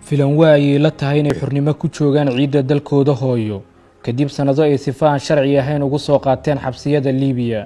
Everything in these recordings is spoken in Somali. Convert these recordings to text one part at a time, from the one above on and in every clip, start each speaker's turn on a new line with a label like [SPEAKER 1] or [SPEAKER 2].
[SPEAKER 1] filan waa ayay la tahay inay xurnimo ku joogaan ciidda dalkooda hooyo kadib sannado ay sifa aan sharci ahayn ugu soo qaateen xabsiyada liibiya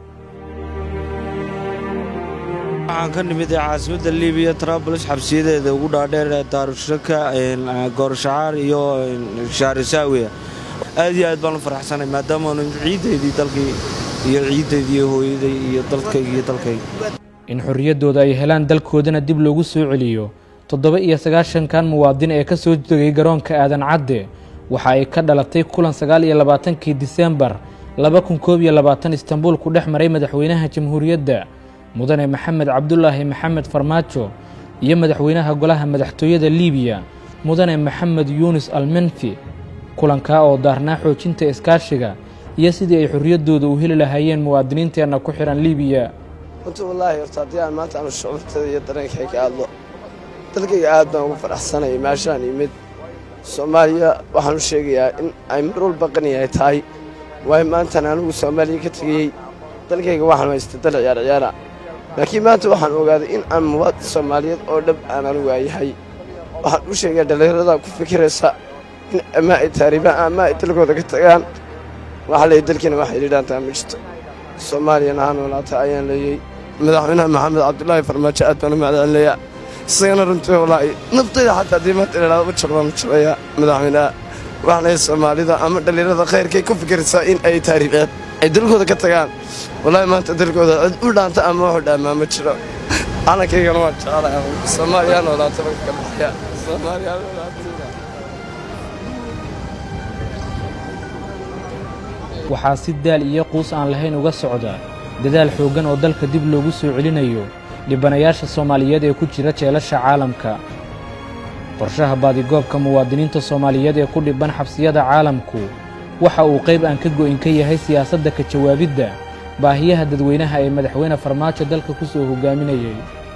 [SPEAKER 2] waxaan ka nimid caasimadda libiya trabls xabsiyadeeda ugu dhaadheer daarushaka goorashacaar iyo shaarisaawiya aad iyo aad baan u faraxsanay maadaamaanu ciiddaydii dalkii iyo ciiddaydii hooyaday iyo dalkayga iyo dalkayga
[SPEAKER 1] in xorriyaddooda ay helaan dalkoodana dib loogu soo celiyo toddoba iyo sagaashankan muwaadin ee ka soo degay garoonka aadan cadde waxa ay ka dhalatay kulan sagaal iyo labaatankii disembar laba kun koob iyo labaatan istanbuul ku dhex maray madaxweynaha jamhuuriyadda mudane maxamed cabdulaahi maxamed farmaajo iyo madaxweynaha golaha madaxtooyada liibiya mudane maxamed yuunis almenfi kulankaa oo daarnaa xoojinta iskaashiga iyo sidii ay xorriyaddooda u heli lahaayeen muwaadiniinteenna ku xidhan liibiya
[SPEAKER 3] runtii wallaahi horta haddii aan maanta aanu shucuurtada iyo dareenkayga hadlo dalkayga aad baan ugu faraxsanayay meeshaan yimid soomaaliya waxaan u sheegayaa in ay mar walba qani ay tahay waayo maantan anigu soomaaliya ka tegayey dalkayga waxaan haysta dal ciyaar ciyaara laakiin maanta waxaan ogaaday in aan muwaadin soomaaliyeed oo dhab aan anigu aayahay waxaan u sheegaa dhallinyarada ku fikiraysa in ama ay taariibaan ama ay dalkooda ka tagaan waxa leeyay dalkiina waxay yidhaantaa ma jirto soomaaliyana ha noolaata ayaan leeyey madaxweynaha maxamed cabdulaahi farmaajo aad baan u macdaalinayaa isagana runtii wallaahi naftayda xataa haddii maanta idhaahdo ma jiro baan u jirayaa madaxweynaha waxaan leeyahay soomaalida ama dhallinyarada khayrkay ku fikiraysaa in ay taariibeen ay dalkooda ka tagaan wallaahi maanta dalkooda cid u dhaanta ama waxu dhaamaa ma jiro calankaygana waan jecelahay soomaaliya ha noolaata baan ka baxaya soomaaliya ha noolaata
[SPEAKER 1] waxaa si daal iyo quus aan lahayn uga socda dadaal xooggan oo dalka dib loogu soo celinayo dhibanayaasha soomaaliyeed ee ku jira jeelasha caalamka qorshaha baadigoobka muwaadiniinta soomaaliyeed ee ku dhibban xabsiyada caalamku waxa uu qayb aan ka go'in ka yahay siyaasadda ka jawaabidda baahiyaha dadweynaha ee madaxweyne farmaajo dalka ku soo hoggaaminayay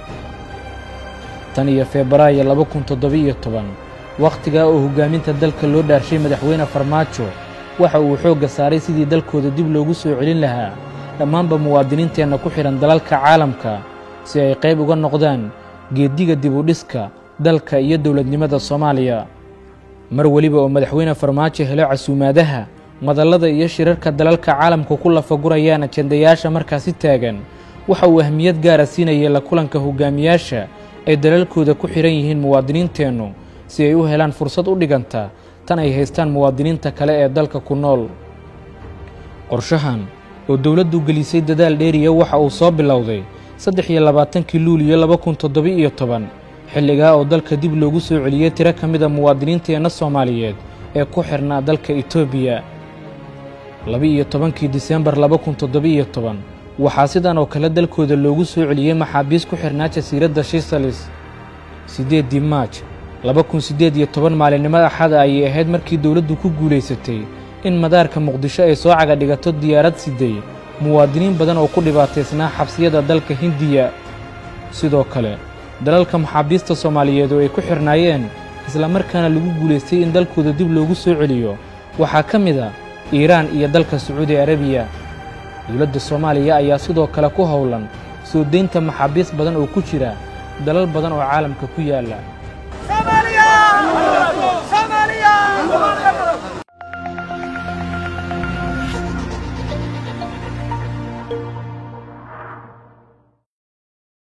[SPEAKER 1] tan iyo febraayo laba kun toddoba-iyo toban wakhtigaa oo hoggaaminta dalka loo dhaarshay madaxweyne farmaajo waxa uu xoogga saaray sidii dalkooda dib loogu soo celin lahaa dhammaanba muwaadiniinteenna ku xidhan dalalka caalamka si ay qayb uga noqdaan geeddiga dibudhiska dalka iyo dowladnimada soomaaliya mar weliba oo madaxweyne farmaajo helo casuumaadaha madallada iyo shirarka dalalka caalamka ku lafagurayaan ajendayaasha markaasi taagan waxa uu ahmiyad gaara siinayay la kulanka hogaamiyaasha ay dalalkooda ku xidhan yihiin muwaadiniinteennu si ay u helaan fursad u dhiganta tan ay haystaan muwaadiniinta kale ee dalka ku nool qorshahan oo dowladdu gelisay dadaal dheeriya waxa uu soo bilowday saddex iyo labaatankii luuliyo laba kun toddoba-iyo toban xilligaa oo dalka dib loogu soo celiyey tiro ka mida muwaadiniinteenna soomaaliyeed ee ku xidhnaa dalka etoobiya laba-iyo tobankii disembar laba kun toddoba-iyo toban waxaa sidan oo kale dalkooda loogu soo celiyey maxaabiis ku xidhnaa jasiiradda shisalis siddeeddii maaj laba kun siddeed iyo toban maalinimada axada ayay ahayd markii dowladdu ku guulaysatay in madaarka muqdisho ay soo caga dhigato diyaarad siday muwaadiniin badan oo ku dhibaataysnaa xabsiyada dalka hindiya sidoo kale dalalka maxaabiista soomaaliyeed oo ay ku xidhnaayeen islamarkaana lagu guulaystay in dalkooda dib loogu soo celiyo waxaa ka mid a iiraan iyo dalka sacuudi arabiya dowladda soomaaliya ayaa sidoo kale ku howlan soo deynta maxaabiis badan oo ku jira dalal badan oo caalamka ku yaalla